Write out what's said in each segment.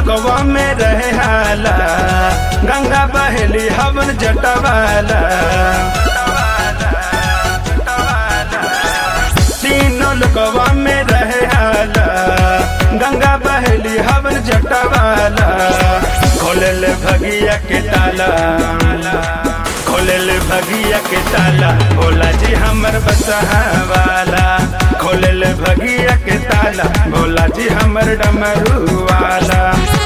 लोकवा में रहे हाला गंगा बहेली हवन जटवाला तीनों लोकवा में रहे हाला गंगा बहेली हवन जटवाला खोलल भगिया के ताला खोलल भगिया के ताला भोला जी हमर बसहा वाला खोलल भगिया के ताला भोला जी हमर डमरू वाला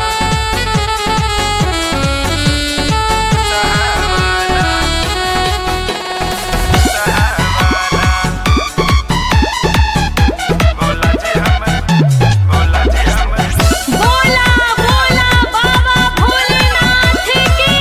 भोला जी हमर भोला जी हमर बोला बोला बाबा भोलेनाथ की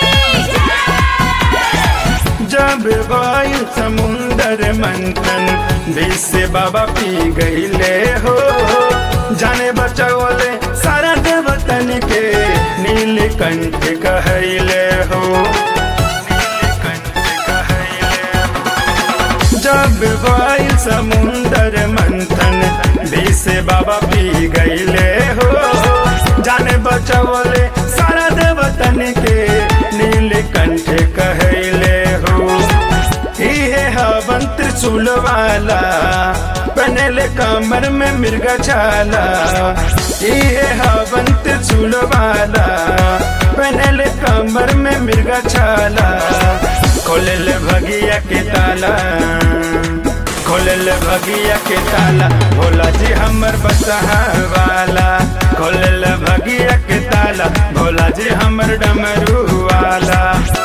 जब वायु समुंदर मंथन देश से बाबा पी गईले हो जाने बचौले सारा देवतन के नीलकंठ कहले हो नीलकंठ कहले हो। जब वायु समुंदर मंथन देश से बाबा पी गईले हो जाने बचौले सारा देवतन के नीलकंठ कहले हो इहे हवन त्रिशूल वाला पहनले कमर में मृगा छाला इहे हवन त्रिशूल वाला पहनले कमर में मृगा छाला खोलल भगिया के ताला खोलल भगिया के ताला भोला जी हमर बसहा वाला खोलल भगिया के ताला भोला जी हमर डमरू वाला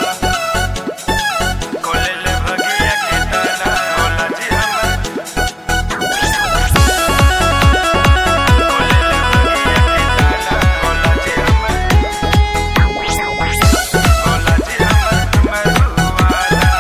खोलल भगिया के ताला भोला जी हमर खोलल भगिया के ताला भोला जी हमर भोला जी हमर डमरू वाला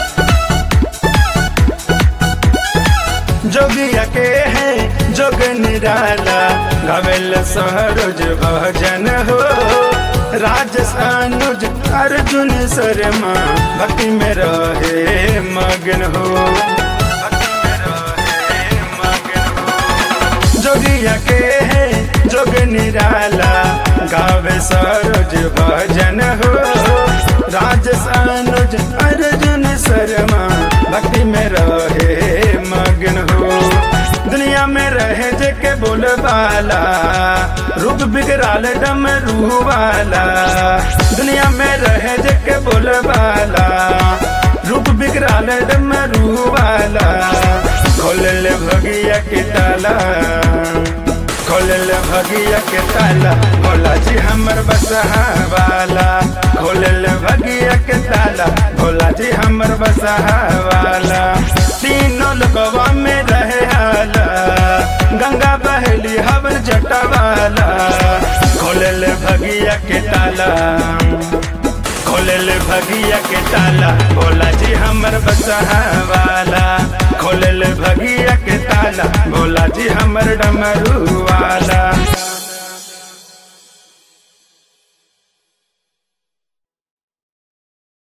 जोगिया के है जोग निराला गवेल सरोज भजन हो राजस अनुज अर्जुन शर्मा भक्ति में रहे मगन हो भक्ति में रहे मगन हो। जोगिया के है जोग निराला गावे सरोज भजन हो राजस अनुज अर्जुन शर्मा भक्ति में रहे मगन हो दुनिया में रहे जे के बोल वाला रूप बिगड़ाल डम रूह वाला दुनिया में रहे जे के बोल वाला रूप बिगड़ाल डम रूह वाला खोलल भगिया के ताला खोलल भगिया के ताला भोला जी हमर बसहा वाला खोलल भगिया के ताला भोला जी हमर बसहा वाला तीनों लोकवा में रहे हाला गंगा बहली हवन जटवाला खोलल भगिया के ताला खोलल भगिया के ताला भोला जी हमर बसहा वाला खोलल भगिया के ताला भोला जी हमर डमरू